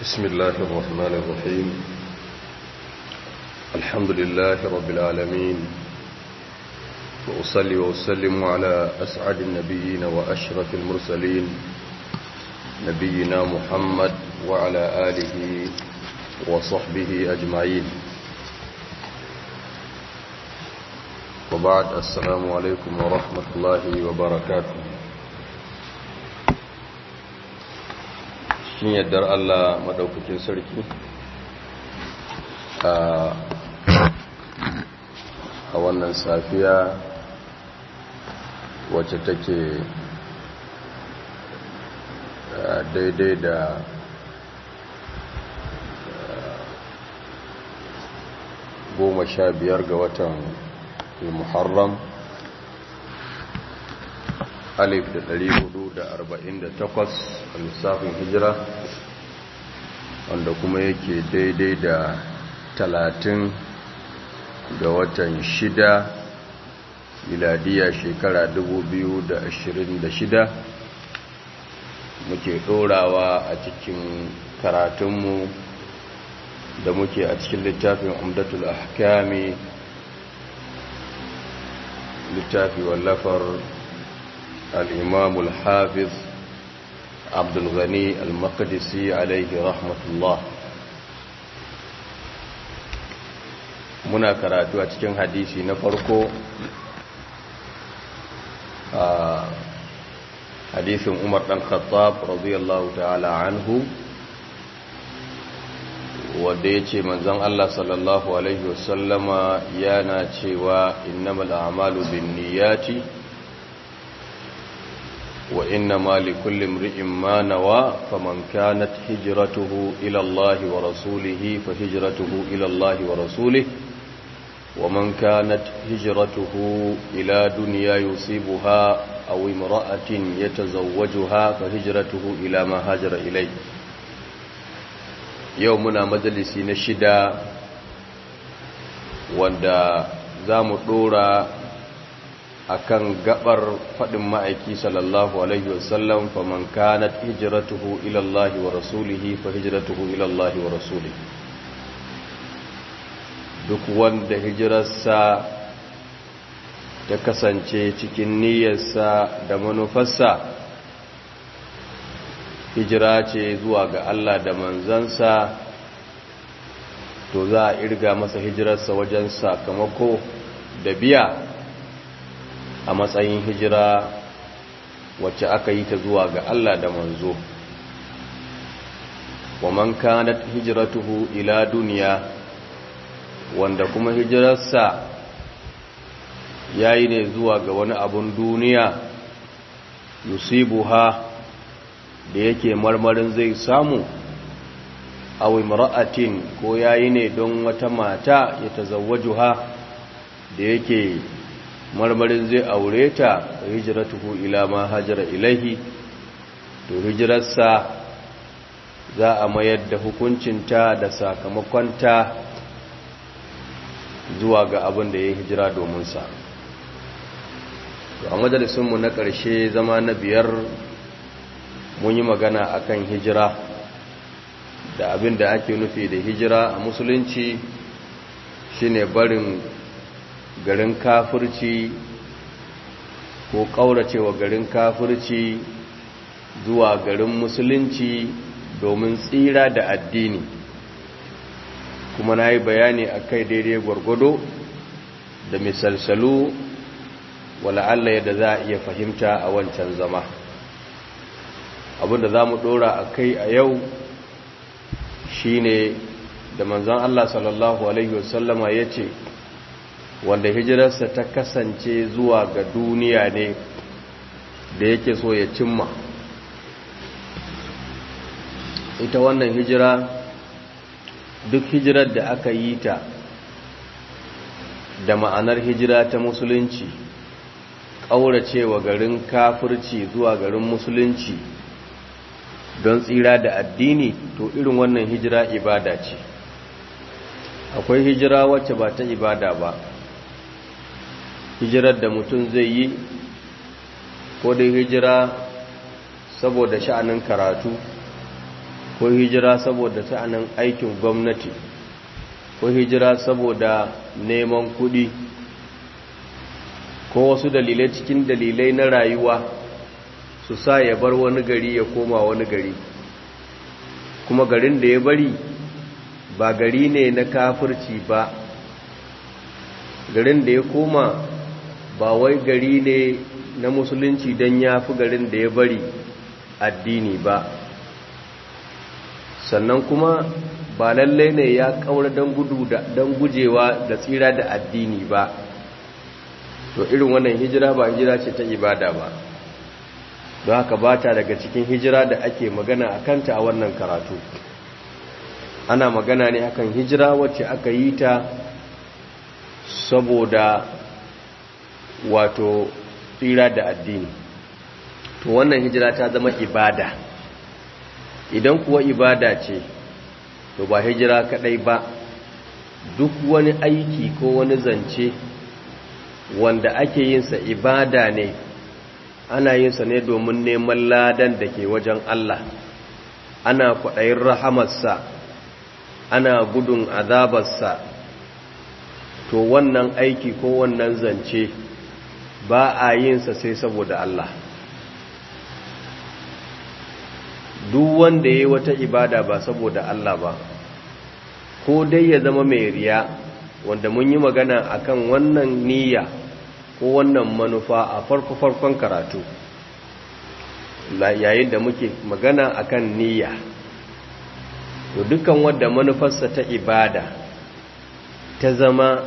بسم الله الرحمن الرحيم الحمد لله رب العالمين وأصلي وأسلم على أسعد النبيين وأشرف المرسلين نبينا محمد وعلى آله وصحبه أجمعين وبعد السلام عليكم ورحمة الله وبركاته shin yaddar Allah madaukakin sarki a wannan safiya wacce take daidai da goma sha biyar ga watan muharram alif da ɗari hudu da arba'in da takwas a lissafin hijira wanda kuma yake daidai da talatin ga watan shida miladiya shekara dubu biyu da ashirin da shida muke ɗorawa a cikin karatunmu da muke a cikin littafin umdatul ahkami littafi wallafar الإمام الحافظ عبد الغني المقدسي عليه رحمة الله muna karatu a cikin hadisi na farko a hadisin umar ɗan khattab radiyallahu ta'ala anhu wadda ya ce manzan Allah sallallahu Alaihi wasallama yana cewa innamal a'malu bin niyyati وإنما لكل امرئ ما نوى فمن كانت هجرته إلى الله ورسوله فهجرته إلى الله ورسوله ومن كانت هجرته إلى دنيا يصيبها أو امرأة يتزوجها فهجرته إلى ما هاجر إليه يومنا مجلسي نشدا wanda za mu ɗora akan gabar fadin ma'aiki sallallahu alaihi wasallam faman kanat hijratuhu ila Allah wa rasulihi fa hijratuhu ila Allah wa rasulihi duk wanda hijirarsa ta kasance cikin niyyarsa da manufarsa hijira ce zuwa ga Allah da manzansa to za a irga masa hijirarsa wajen sakamako da biya a matsayin hijira wacce aka yi ta zuwa ga Allah da manzo wa man kanat hijratuhu ila duniya wanda kuma hijirarsa yayi ne zuwa ga wani abun duniya yusibuha da yake marmarin zai samu aw imra'atin ko yayi ne don wata mata ya tazawwajuha da yake marmarin zai aure ta hijiratuhu ila ma hajara ilaihi to hijirarsa za a mayar da hukuncinta da sakamakonta zuwa ga abin da ya yi hijira domin sa a majalisunmu na ƙarshe zama na biyar mun yi magana akan hijira da abin da ake nufi da hijira a musulunci shine barin garin kafirci ko ƙauracewa garin kafirci zuwa garin musulunci domin tsira da addini kuma na yi bayani a kai daidai gwargwado da misalsalu wala'alla yadda za a iya fahimta a wancan zama abinda za mu ɗora a kai a yau shine da manzan Allah sallallahu Alaihi wasallama ya ce wanda hijirarsa ta kasance zuwa ga duniya ne da yake so ya cimma ita wannan hijira duk hijirar da aka yi ta da ma'anar hijira ta musulunci ƙauracewa garin kafirci zuwa garin musulunci don tsira da addini to irin wannan hijira ibada ce akwai hijira wacce ba ta ibada ba hijirar da mutum zai yi ko dai hijira saboda sha'anin karatu ko hijira saboda sa'anin aikin gwamnati ko hijira saboda neman kuɗi ko wasu dalilai cikin dalilai na rayuwa su sa ya bar wani gari ya koma wani gari kuma garin da ya bari ba gari ne na kafirci ba garin da ya koma ba wai gari ne na musulunci don ya fi garin da ya bari addini ba sannan kuma ba lallai ne ya kaura don gudu don gujewa da tsira da addini ba to irin wannan hijira ba hijira ce ta ibada ba don haka ba ta daga cikin hijira da ake magana a kanta a wannan karatu ana magana ne akan hijira wacce aka yi ta saboda wato tsira da addini to wannan hijira ta zama ibada idan kuwa ibada ce to ba hijira kadai ba duk wani aiki ko wani zance wanda ake yinsa ibada ne ana yinsa ne domin neman ladan da ke wajen Allah ana kwaɗayin rahamarsa ana gudun azabarsa to wannan aiki ko wannan zance ba a yinsa sai saboda Allah duk wanda ya yi wata ibada ba saboda Allah ba ko dai ya zama mai riya wanda mun yi magana akan wannan niyya ko wannan manufa a farko-farkon karatu yayin da muke magana akan niyya to dukkan wadda manufarsa ta ibada ta zama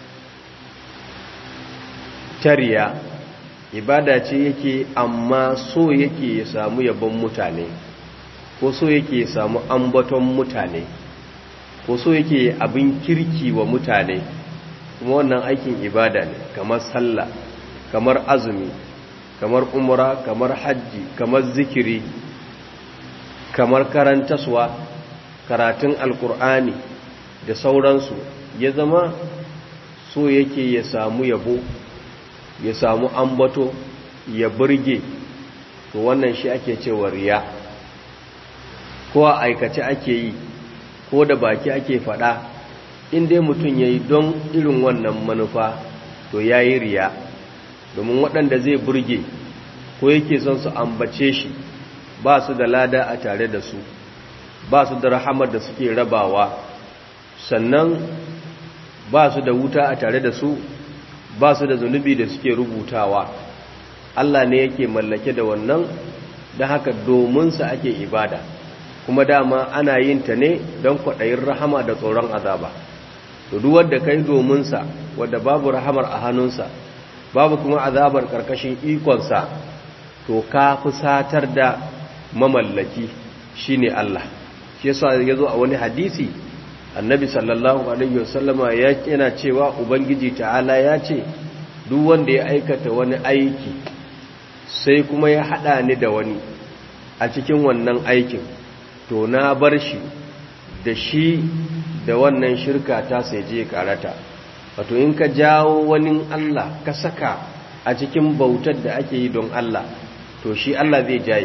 tariya ibada ce yake amma so yake ya samu yabon mutane ko so yake ya samu ambaton mutane ko so yake abin kirki wa mutane kuma wannan aikin ibada ne kamar sallah kamar azumi kamar umra kamar hajji kamar zikiri kamar karantaswa karatun alkur'ani da sauransu ya zama so yake ya samu yabo ya samu ambato ya burge to wannan shi ake cewa riya ko a aikace ake yi ko da baki ake fada in dai mutum ya yi don irin wannan manufa to ya yi riya domin waɗanda zai burge ko yake son su ambace shi ba su da lada a tare da su ba su da rahamar da suke rabawa sannan ba su da wuta a tare da su ba su da zunubi da suke rubutawa Allah ne yake mallake da wannan da haka dominsa ake ibada kuma dama ana yin ta ne don kwaɗayin rahama da tsoron azaba to duk wanda kai dominsa wadda babu rahamar a hannunsa babu kuma azabar ƙarƙashin ikonsa to ka fi satar da mamallaki shine Allah shi yasa ya zo a wani hadisi annabi sallallahu alaihi wasallama ya yana cewa ubangiji ta'ala ya ce duk wanda ya aikata wani aiki sai kuma ya hada ni da wani a cikin wannan aikin to na bar shi da shi da wannan shirka ta sai je karata wato in ka jawo wani Allah ka saka a cikin bautar da ake yi don Allah to shi Allah zai jaye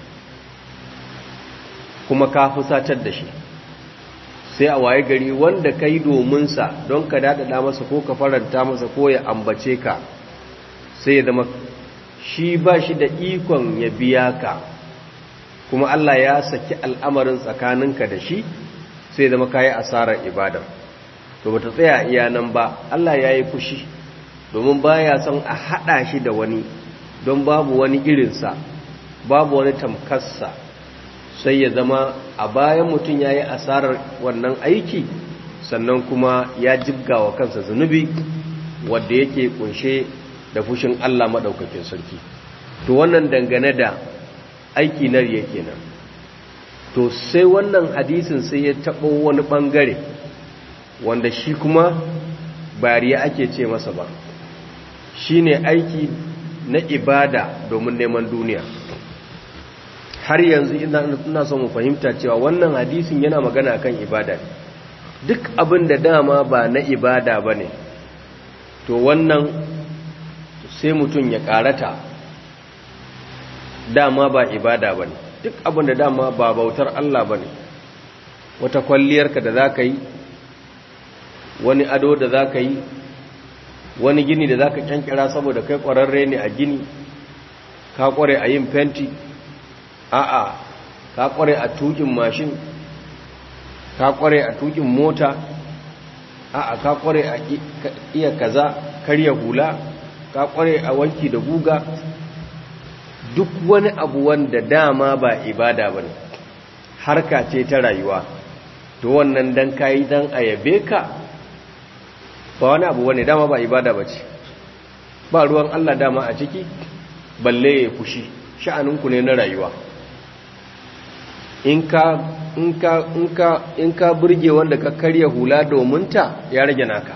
kuma ka fusatar da shi sai a waye gari wanda ka yi dominsa don ka daɗaɗa masa ko ka faranta masa ko ya ambace ka sai ya zama shi ba shi da ikon ya biya ka kuma Allah ya saki al'amarin tsakaninka da shi sai zama kayi asarar ibadar to bata tsaya iya nan ba Allah ya yi fushi domin baya son a haɗa shi da wani don babu wani irinsa babu wani tamkarsa sai ya zama a bayan mutum ya yi asarar wannan aiki sannan kuma ya jibga wa kansa zunubi wadda yake kunshe da fushin Allah maɗaukakin sarki to wannan dangane da aiki na riya kenan to sai wannan hadisin sai ya taɓo wani ɓangare wanda shi kuma ba riya ake ce masa ba shi ne aiki na ibada domin neman duniya har yanzu ina son mu fahimta cewa wannan hadisin yana magana kan ibada duk abin da dama ba na ibada ba ne to wannan sai mutum ya karata dama ba ibada ba ne duk abin da dama ba bautar Allah ba ne wata kwalliyarka da za ka yi wani ado da za ka yi wani gini da za ka kyankira saboda kai ƙwararre ne a gini ka ƙware a yin fenti a'a ka ƙware a tukin mashin ka ƙware a tukin mota a'a ka ƙware a iya kaza karya hula ka ƙware a wanki da guga duk wani abu wanda dama ba ibada ba ne harka ce ta rayuwa to wannan dan kayi dan ayabe ka ba wani abu wani dama ba ibada ba ce ba ruwan Allah dama a ciki balle ya fushi sha'aninku ne na rayuwa in ka in ka in ka in ka burge wanda ka karya hula domin ta ya rage naka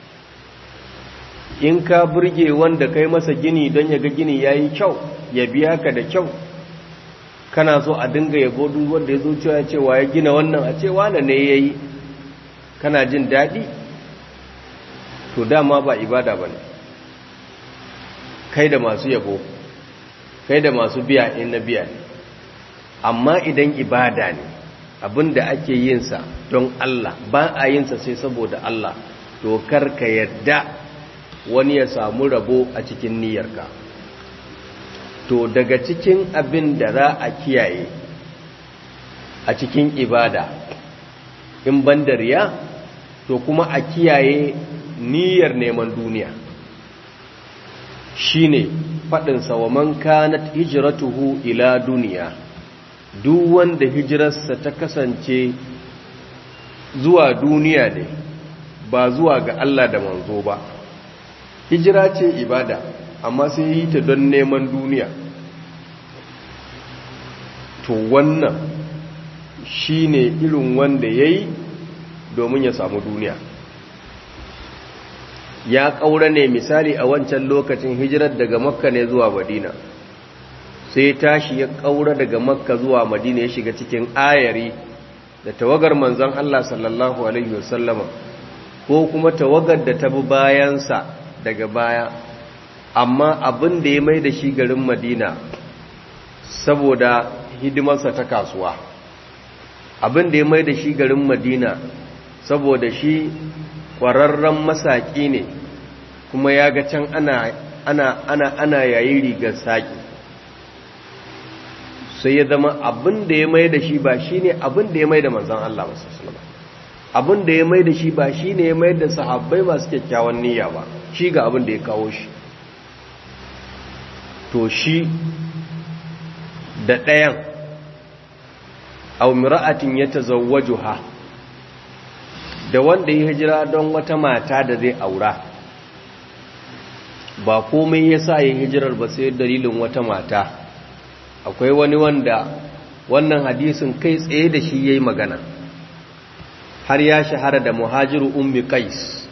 in ka burge wanda kai masa gini don ya ga gini yayi kyau ya biya ka da kyau kana so a dinga yabo duk wanda ya zo cewa cewa ya gina wannan a cewa na ne yayi kana jin daɗi to dama ba ibada ba ne kai da masu yabo kai da masu biya in na biya ne amma idan ibada ne abinda ake yinsa don Allah ba a yinsa sai saboda Allah to kar ka yadda wani ya samu rabo a cikin niyyarka to daga cikin abin da za a kiyaye a cikin ibada in bandariya to kuma a kiyaye niyyar neman duniya shine faɗinsa wa man kanat hijratuhu ila duniya duk wanda hijirarsa ta kasance zuwa duniya ne ba zuwa ga Allah da manzo ba hijira ce ibada amma sai yi ta don neman duniya to wannan shine irin wanda yayi domin ya samu duniya ya ƙaura ne misali a wancan lokacin hijirar daga makka ne zuwa madina sai tashi ya ƙaura daga makka zuwa madina ya shiga cikin ayari da tawagar manzon Allah sallallahu alaihi wasallama ko kuma tawagar da ta bi bayansa daga baya amma abin da ya mai da shi garin madina saboda hidimarsa ta kasuwa abin da ya mai da shi garin madina saboda shi ƙwararren masaƙi ne kuma ya ga can ana ana ana ana yayi rigar saƙi sai ya zama abin da ya mai da shi ba shi ne abin da ya mai da manzan Allah masu sulama abin da ya mai da shi ba shi ne ya mai da sahabbai masu kyakkyawan niyya ba shi ga abin da ya kawo shi to shi da ɗayan au mira'atin ya tazawwajuha da wanda ya hijira don wata mata da zai aura ba komai ya sa ya hijirar ba sai dalilin wata mata akwai wani wanda wannan hadisin kai tsaye da shi ya yi magana har ya shahara da muhajiru ummi qais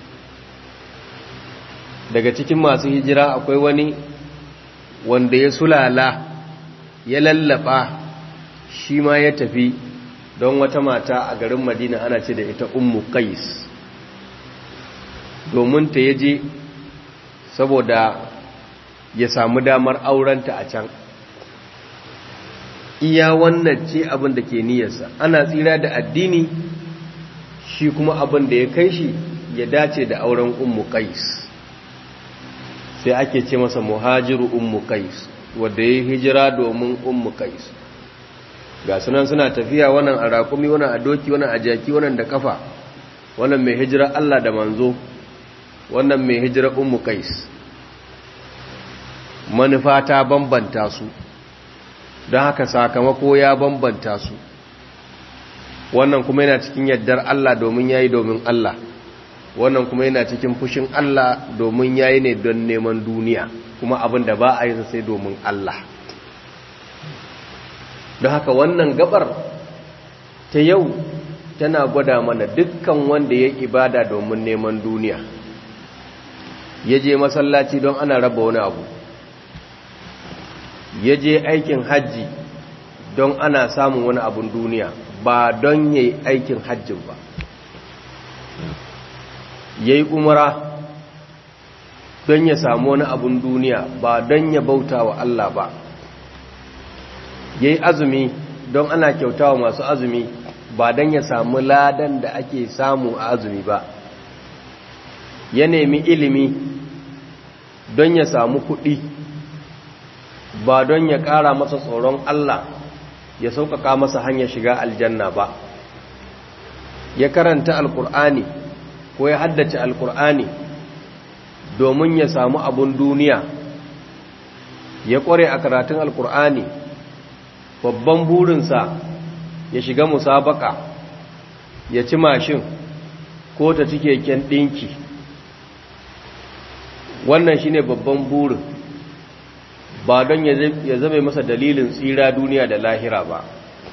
daga cikin masu hijira akwai wani wanda ya sulala ya lallaba shi ma ya tafi don wata mata a garin madina ana ce da ita ummu qais domin ta yaje saboda ya samu damar aurenta a can iya wannan ce abin da ke niyyarsa ana tsira da addini shi kuma abin da ya kai shi ya dace da auren ummu qais sai ake ce masa muhajiru ummu qais wanda ya hijira domin ummu qais ga sunan suna tafiya wannan a rakumi wannan a doki wannan a jaki wannan da kafa wannan mai hijira Allah da manzo wannan mai hijira ummu qais manufa ta bambanta su don haka sakamako ya bambanta su wannan kuma yana cikin yaddar Allah domin yayi domin Allah wannan kuma yana cikin fushin Allah domin yayi ne don neman duniya kuma abin da ba a yi sai domin Allah don haka wannan gabar ta yau tana gwada mana dukkan wanda ya ibada domin neman duniya ya je masallaci don ana raba wani abu ya je aikin hajji don ana samun wani abun duniya ba don ya yi aikin hajjin ba ya yi umara don ya samu wani abun duniya ba don ya bauta wa Allah ba ya yi azumi don ana kyauta wa masu azumi ba don ya samu ladan da ake samu a azumi ba ya nemi ilimi don ya samu kuɗi ba don ya ƙara masa tsoron Allah ya sauƙaƙa masa hanyar shiga aljanna ba ya karanta alƙur'ani ko ya haddace alƙur'ani domin ya samu abun duniya ya ƙware a karatun alƙur'ani babban burinsa ya shiga musabaka ya ci mashin ko ta ci keken ɗinki wannan shine babban burin ba don ya zama masa dalilin tsira duniya da lahira ba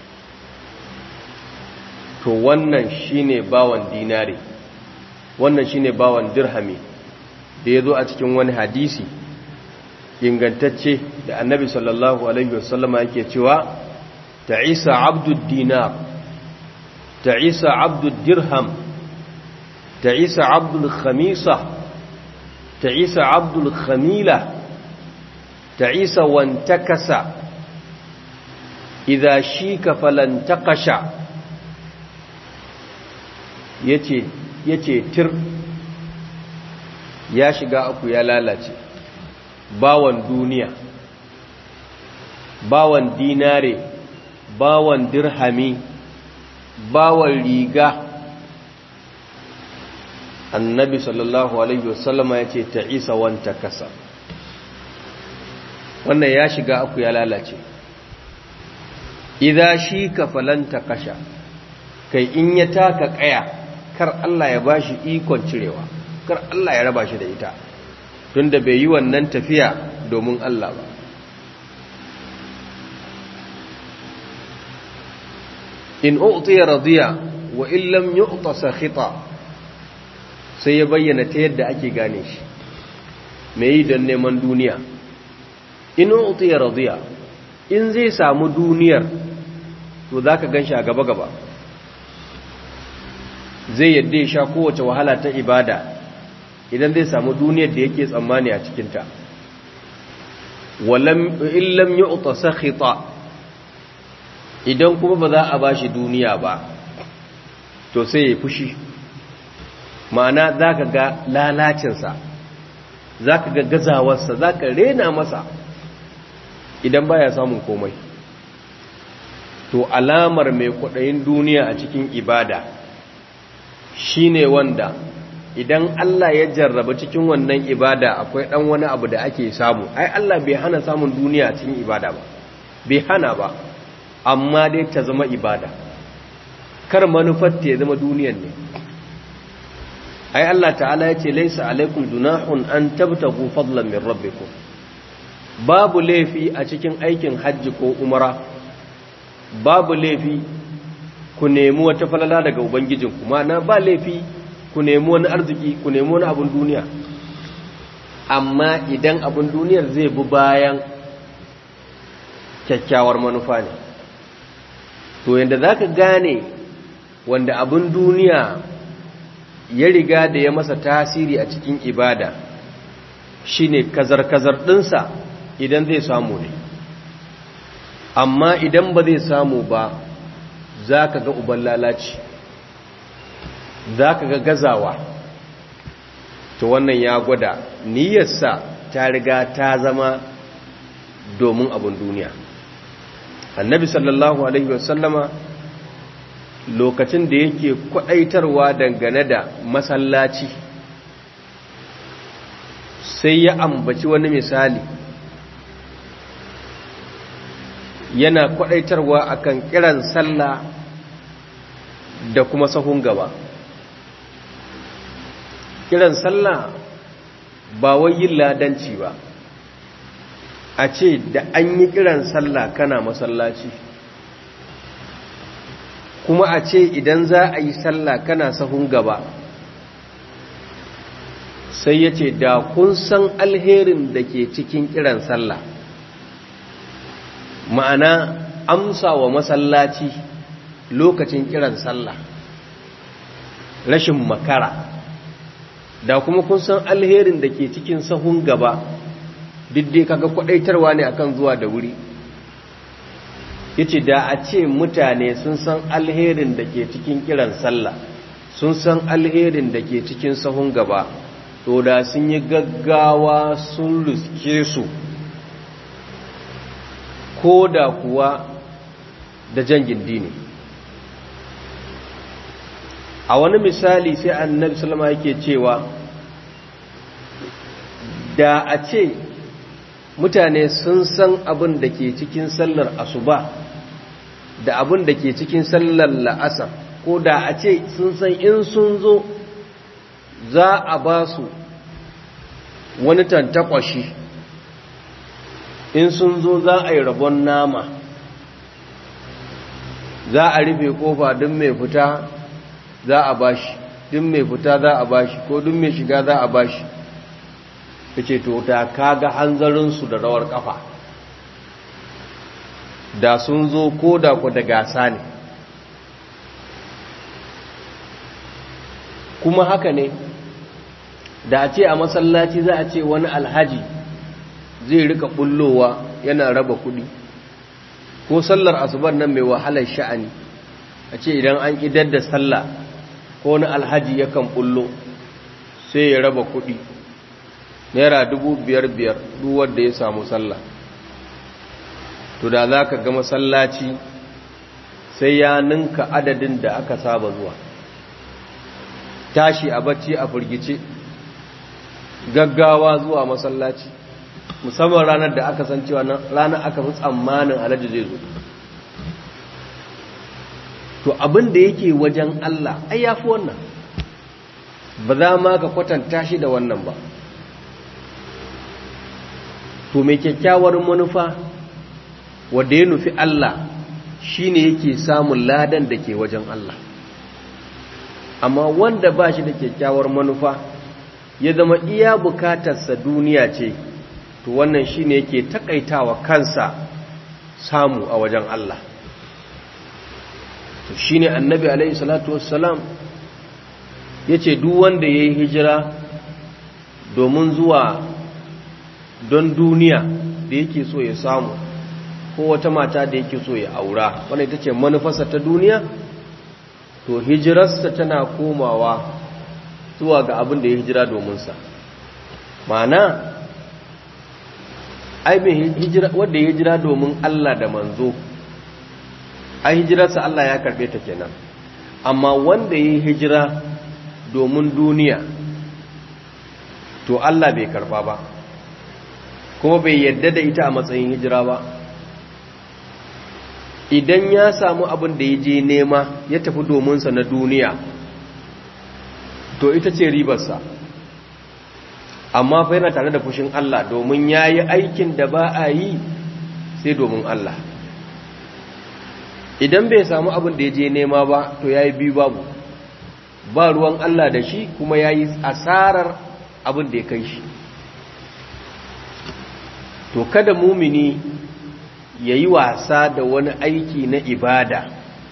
to wannan shine bawan dinari wannan shine bawan dirhami da ya zo a cikin wani hadisi ingantacce da annabi sallallahu alaihi wasallama yake cewa ta'isa abdud dinar ta'isa abdud dirham ta'isa abdul khamisa ta'isa abdul khamila ta'isa wantakasa idza shika falantaqasha yace yace tir ya shiga aku ya lalace bawan duniya bawan dinare bawan dirhami bawan riga annabi sallallahu alaihi wasallama ya ce ta isa wanta kasa wannan ya shiga aku ya lalace idan shi ka falanta kasha kai in ya taka kaya kar Allah ya bashi ikon cirewa kar Allah ya raba shi da ita tunda bai yi wannan tafiya domin Allah ba in u'tiya radiya wa in lam yu'ta sakhita sai ya bayyana ta yadda ake gane shi me yi don neman duniya in u'tiya radiya in zai samu duniyar to zaka ganshi a gaba gaba zai yadda ya sha kowace wahala ta ibada idan zai samu duniyar da yake tsammani a cikinta illam yi uta sakhita idan kuma ba za a ba shi duniya ba to sai ya fushi ma'ana za ka ga lalacinsa za ka ga gazawarsa za ka rena masa idan baya samun komai to alamar mai kwaɗayin duniya a cikin ibada shine wanda idan Allah ya jarraba cikin wannan ibada akwai dan wani abu da ake samu ai Allah bai hana samun duniya cikin ibada ba bai hana ba amma dai ta zama ibada kar manufar ta zama duniyan ne ai Allah ta'ala ya ce laisa alaikum junahun an tabtagu fadlan min rabbikum babu laifi a cikin aikin hajji ko umara babu laifi ku nemi wata falala daga ubangijinku na ba laifi ku nemi wani arziki ku nemi wani abin duniya amma idan abin duniyar zai bi bayan kyakkyawar manufa ne to yadda za ka gane wanda abin duniya ya riga da ya masa tasiri a cikin ibada shine kazar-kazar ɗinsa idan zai samu ne amma idan ba zai samu ba za ka ga uban lalaci za ka ga gazawa to wannan ya gwada niyyarsa ta riga ta zama domin abin duniya annabi sallallahu alaihi wasallama lokacin da yake kwadaitarwa dangane da masallaci sai ya ambaci wani misali yana kwadaitarwa akan kiran sallah da kuma sahun gaba kiran sallah ba wai yin ladanci ba a ce da an yi kiran sallah kana masallaci kuma a ce idan za a yi sallah kana sahun gaba sai ya ce da kun san alherin da ke cikin kiran sallah ma'ana amsa wa masallaci lokacin kiran sallah rashin makara da kuma kun san alherin da ke cikin sahun gaba diddai kaga kwadaitarwa ne akan zuwa da wuri yace da a ce mutane sun san alherin da ke cikin kiran sallah sun san alherin da ke cikin sahun gaba to da sun yi gaggawa sun riske su ko da kuwa da jangin dini a wani misali sai annabi salama yake cewa da a ce mutane sun san abin da ke cikin sallar asuba da abin da ke cikin sallar la'asar ko da a ce sun san in sun zo za a ba su wani tantakwashi in sun zo za a yi rabon nama za a rufe kofa don mai fita za a bashi don mai fita za a bashi ko don mai shiga za a bashi ta ce to ta kaga hanzarinsu da rawar kafa da sun zo ko da ku da gasa ne kuma haka ne da a ce a masallaci za a ce wani alhaji zai rika bullowa yana raba kudi ko sallar asubar nan mai wahalar sha'ani a ce idan an idar da sallah ko wani alhaji yakan bullo sai ya raba kudi naira dubu biyar biyar duwar da ya samu sallah to da za ka ga masallaci sai ya ninka adadin da aka saba zuwa tashi a bacci a firgice gaggawa zuwa masallaci musamman ranar da aka san cewa ranar aka fi tsammanin alhaji zai zo to abin da yake wajen Allah ai yafi wannan ba za ma ka kwatanta shi da wannan ba to mai kyakkyawar manufa wanda ya nufi Allah shine yake samun ladan da ke wajen Allah amma wanda ba shi da kyakkyawar manufa ya zama iya bukatarsa duniya ce to wannan shine yake takaitawa kansa samu a wajen Allah to shine annabi alaihi salatu wassalam yace duk wanda yayi hijira domin zuwa don duniya da yake so ya samu ko wata mata da yake so ya aura wannan ita ce manufarsa ta duniya to hijirarsa tana komawa zuwa ga abin da ya hijira domin sa ma'ana ai wanda ya hijira domin Allah da manzo ai hijirarsa Allah ya karbe ta kenan amma wanda ya hijira domin duniya to Allah bai karba ba kuma bai yadda da ita a matsayin hijira ba idan ya samu abin da ya je nema ya tafi dominsa na duniya to ita ce ribarsa amma fa yana tare da fushin Allah domin ya yi aikin da ba a yi sai domin Allah idan bai samu abin da ya je nema ba to ya yi biyu babu ba ruwan Allah da shi kuma ya yi asarar abin da ya kai shi to kada mumini ya yi wasa da wani aiki na ibada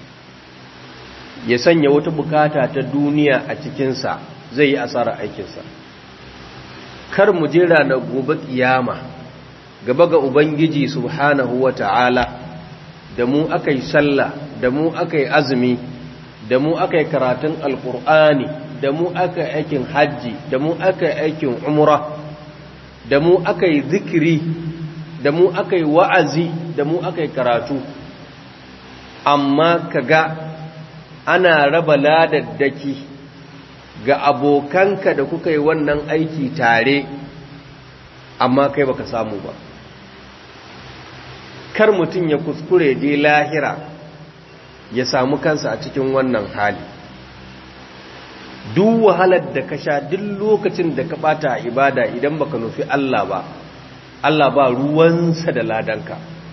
ya sanya wata bukata ta duniya a cikinsa zai yi asarar aikinsa kar mu jira na gobe kiyama gaba ga ubangiji subhanahu wa ta'ala da mu aka yi sallah da mu aka yi azumi da mu aka yi karatun alkur'ani da mu aka yi aikin hajji da mu aka yi aikin umra da mu aka yi zikiri da mu aka yi wa'azi da mu aka yi karatu amma kaga ana raba ladaddaki ga abokanka da kuka yi wannan aiki tare amma kai baka samu ba kar mutum ya kuskure je lahira ya samu kansa a cikin wannan hali duk wahalar da ka sha duk lokacin da ka bata ibada idan baka nufi Allah ba Allah ba ruwansa da ladanka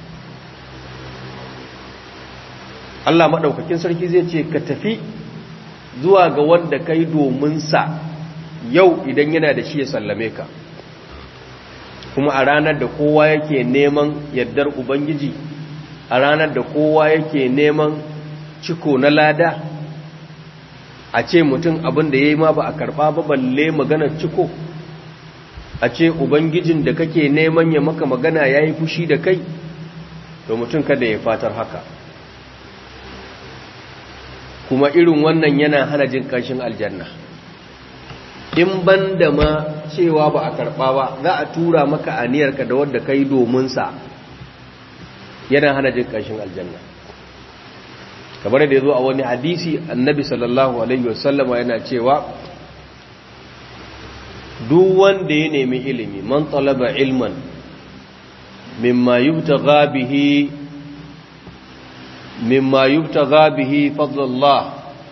Allah maɗaukakin sarki zai ce ka tafi zuwa ga wanda kai domin sa yau idan yana da shi ya sallame ka kuma a ranar da kowa yake neman yardar ubangiji a ranar da kowa yake neman ciko na lada a ce mutum abin da ya yi ma ba a karɓa ba balle maganar ciko a ce ubangijin da kake neman ya maka magana ya yi fushi da kai to mutum kada ya fatar haka kuma irin wannan yana hana jin ƙanshin aljanna in ban da ma cewa ba a karɓa ba za a tura maka aniyarka da wadda ka yi dominsa yana hana jin ƙanshin aljanna kamar da ya zo a wani hadisi annabi sallallahu alaihi wasallama yana cewa duk wanda ya nemi ilimi man talaba ilman mimma yubtagha bihi mimma yubtagha bihi fadlullah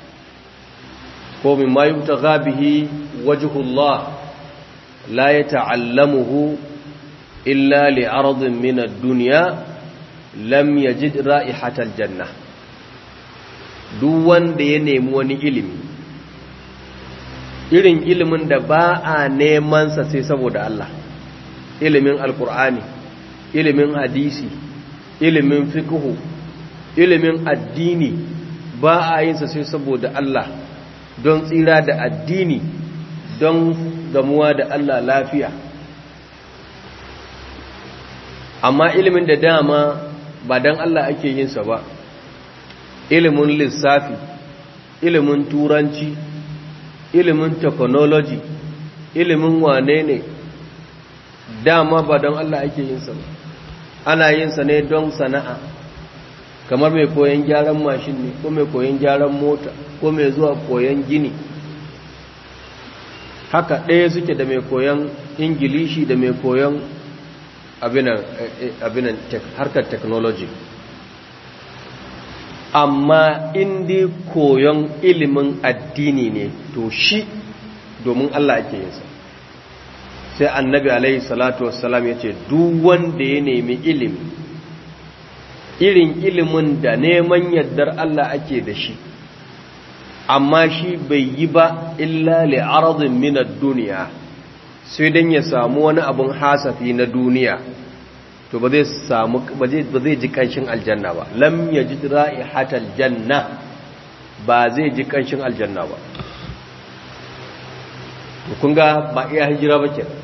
ko mimma yubtagha bihi wajhullah la yata'allamuhu illa li'aradin min ad-dunya lam yajid ra'ihatal jannah duk wanda ya nemi wani ilimi irin ilimin da ba a nemansa sai saboda Allah ilimin alkur'ani ilimin hadisi ilimin fiqhu ilimin addini ba a yinsa sai saboda Allah don tsira da addini don gamuwa da Allah lafiya amma ilimin da dama ba don Allah ake yinsa ba ilimin lissafi ilimin turanci ilimin technology ilimin wane ne dama ba don Allah ake yinsa ba ana yinsa ne don sana'a kamar mai koyon gyaran mashin ne ko mai koyon gyaran mota ko mai zuwa koyon gini haka ɗaya suke da mai koyon ingilishi da mai koyon abinan harkar technology amma indi koyon ilimin addini ne to shi domin Allah ake yinsa sai annabi alaihi salatu wassalam ya ce duk wanda ya nemi ilimi irin ilimin da neman yardar Allah ake da shi amma shi bai yi ba illa li'aradin minar duniya sai don ya samu wani abin hasafi na duniya to ba zai samu ba zai ji kanshin aljanna ba lam yaji ra'ihatal janna ba zai ji kanshin aljanna ba to kun ga ba iya hijira ba kenan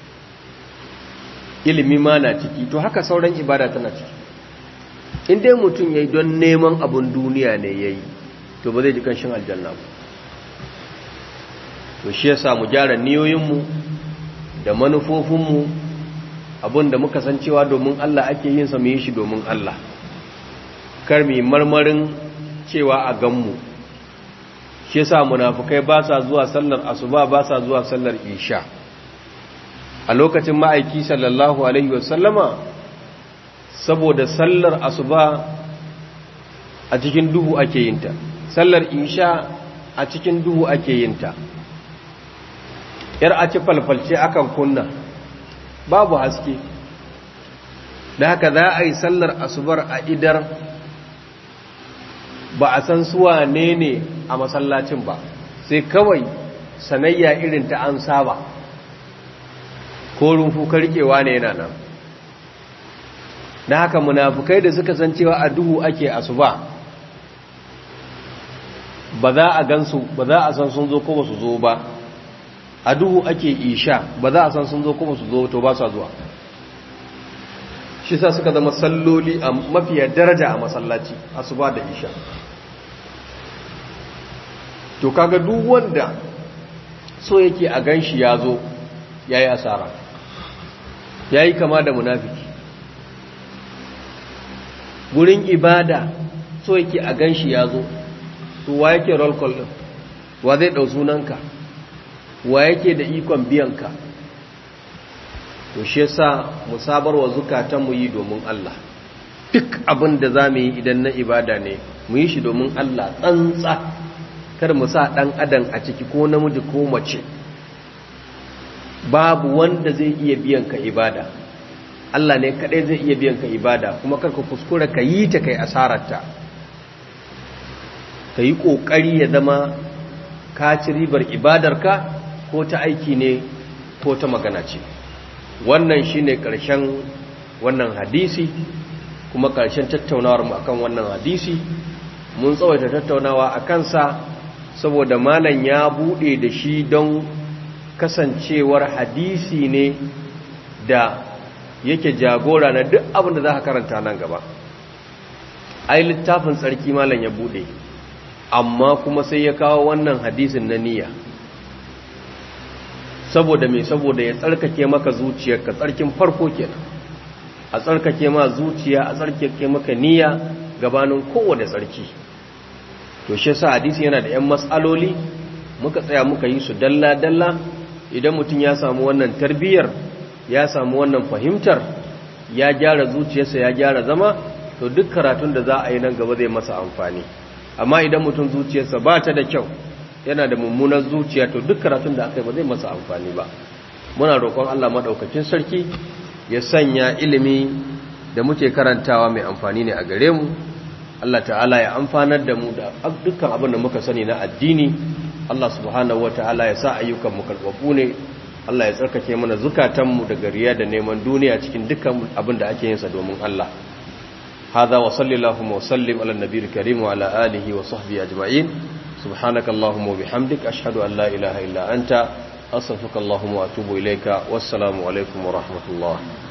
ilimi ma na ciki to haka sauran ibada tana ciki in dai mutum yayi don neman abun duniya ne yayi to ba zai ji kanshin aljanna ba to shi yasa mu gyara niyoyinmu da manufofinmu abin da muka san cewa domin Allah ake yin sa mu yi shi domin Allah kar mu marmarin cewa a ganmu shi yasa munafikai ba sa zuwa sallar asuba ba sa zuwa sallar isha a lokacin ma'aiki sallallahu alaihi wasallama saboda sallar asuba a cikin duhu ake yinta sallar isha a cikin duhu ake yinta yar a ci falfalce akan kunna babu haske da haka za a yi sallar asubar a idar ba a san suwa ne ne a masallacin ba sai kawai sanayya irin ta an saba ko rumfu karkewa ne yana nan da haka munafukai da suka san cewa a duhu ake asuba ba za a gansu ba za a san sun zo ko ba su zo ba a duhu ake isha ba za a san sun zo kuma su zo to ba sa zuwa shi sa suka zama salloli a mafiya daraja a masallaci asuba da isha to kaga duk wanda so yake a ganshi ya zo ya yi asara ya yi kama da munafiki gurin ibada so yake a ganshi ya zo to wa yake roll call din wa zai ɗau sunanka wa yake da ikon biyanka to shi yasa mu sabar wa zukatan mu yi domin Allah duk abin da za mu yi idan na ibada ne mu yi shi domin Allah tsantsa kar mu sa ɗan adam a ciki ko namiji ko mace babu wanda zai iya biyan ka ibada Allah ne kaɗai zai iya biyan ka ibada kuma kar ka kuskura ka yi ta kai asararta ka yi ƙoƙari ya zama ka ci ribar ibadarka ko ta aiki ne ko ta magana ce wannan shine ƙarshen wannan hadisi kuma ƙarshen tattaunawar mu akan wannan hadisi mun tsawaita tattaunawa a kansa saboda malam ya buɗe da shi don kasancewar hadisi ne da yake jagora na duk abin da za ka karanta nan gaba ai littafin tsarki malam ya bude amma kuma sai ya kawo wannan hadisin na niyya saboda me saboda ya tsarkake maka zuciyarka tsarkin farko kenan a tsarkake ma zuciya a tsarkake maka niyya gabanin kowane tsarki to shi yasa hadisi yana da 'yan matsaloli muka tsaya muka yi su dalla-dalla idan mutum ya samu wannan tarbiyyar ya samu wannan fahimtar ya gyara zuciyarsa ya gyara zama to duk karatun da za a yi nan gaba zai masa amfani amma idan mutum zuciyarsa ba ta da kyau yana da mummunar zuciya to duk karatun da aka yi ba zai masa amfani ba muna roƙon Allah maɗaukakin sarki ya sanya ilimi da muke karantawa mai amfani ne a gare mu Allah ta'ala ya amfanar da mu da dukkan abin da muka sani na addini Allah subhanahu wata'ala ya sa ayyukan mu karbabu ne Allah ya tsarkake mana zukatanmu daga riya da neman duniya cikin dukkan abin da ake yin sa domin Allah hada wa sallallahu wa sallim ala nabiyil karim wa ala alihi wa sahbihi ajma'in subhanakallahumma wa bihamdik ashhadu an la ilaha illa anta astaghfiruka wa atubu ilayka wassalamu alaikum wa rahmatullah